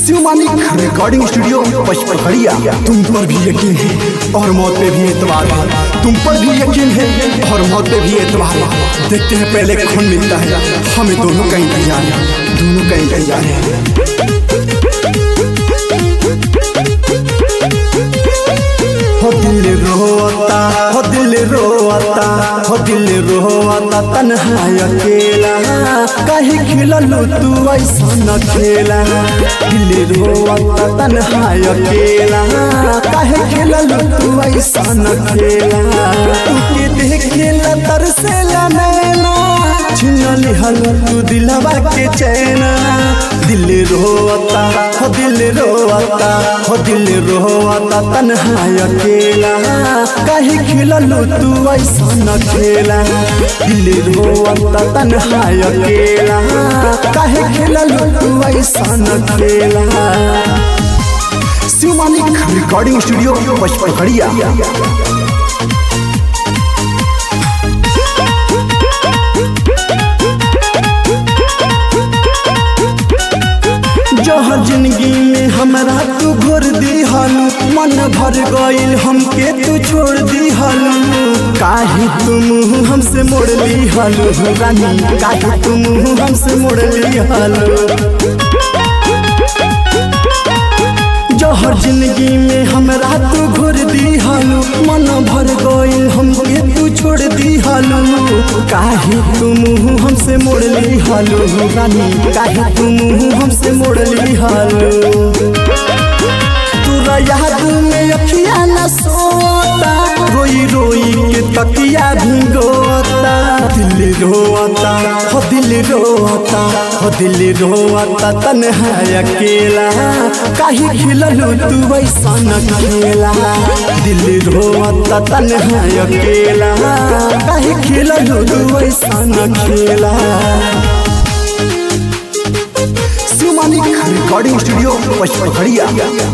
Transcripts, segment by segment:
शिवमानी recording studio Pachpakhadiya तुम पर भी यकीन है और मौत पे भी एतबार है तुम पर भी यकीन है और मौत पे भी एतबार है देखते हैं पहले खून मिलता है हमें दोनों का इंतजार है दोनों का इंतजार है हो दिल रोता हो दिल रोता हो दिल रोता तन्हा अकेला काहे खिललू तू ऐसा न खेला दिल रोता तन्हा अकेला काहे खिललू तू ऐसा न खेला तू के देखेला तरसेला नैना छिनली हल तू दिलवा के चैना दिल रोता हो दिल रोता हो दिल रोता तन्हा अकेला काहे खिललू तू ऐसा न खेला दिल रोता तन्हा अकेला काहे खिललू तू ऐसा न खेला शिवमानी रिकॉर्डिंग स्टूडियो पचपखड़िया जहर जिंदगी में हमरा तू घोर दी हलू मन भर गईल हमके तू छोड़ दी हलू काहे तुम हमसे मोड़ ली हलू रानी काहे तुम हमसे मोड़ ली हलू जहर जिंदगी में हमरा तू घोर दी हलू मन भर गईल हमके तू छोड़ दी हलू काहे तुम हमसे मोड़ ली हलू रानी काहे तुम हमसे मोड़ ली हलू तोरा याद में अखिया न सोता रोई रोई के तकिया भिगोता दिल रोता हो दिल रोता हो दिल रोता तन्हा अकेला काहे खिललू तू ऐसा न खेला दिल रोता तन्हा अकेला काहे खिललू तू ऐसा न खेला शिवमानी रिकॉर्डिंग स्टूडियो पचपखड़िया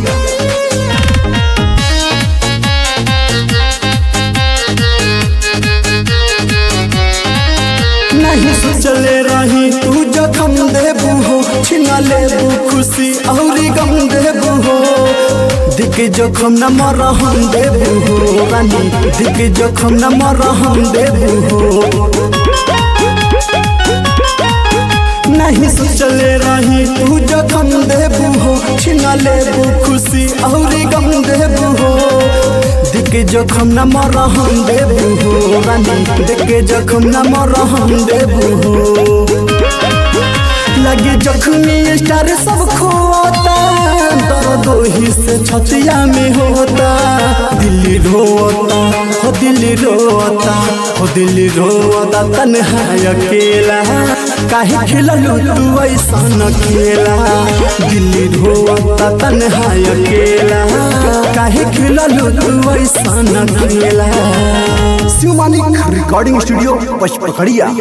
नहीं सोचले रही तू जखम देबू हो छिना लेबू खुशी और गम देबू हो दिख जखम न मरहम देबू हो रानी दिख जखम न मरहम देबू हो नहीं सोचले रही तू जखम देबू हो छिना लेबू खुशी और गम देबू हो दिख जखम न मरहम देबू हो रानी दिख जखम न मरहम देबू हो लगे जख्मी स्टार सब खोता दर्द ही से छतिया में होता दिल रोता हो दिल रोता हो दिल रोता तन्हा अकेला काहे खिललू तू ऐसा न खेला दिल रोता तन्हा अकेला काहे खिललू तू ऐसा न खेला शिवमानी रिकॉर्डिंग स्टूडियो पचपखड़िया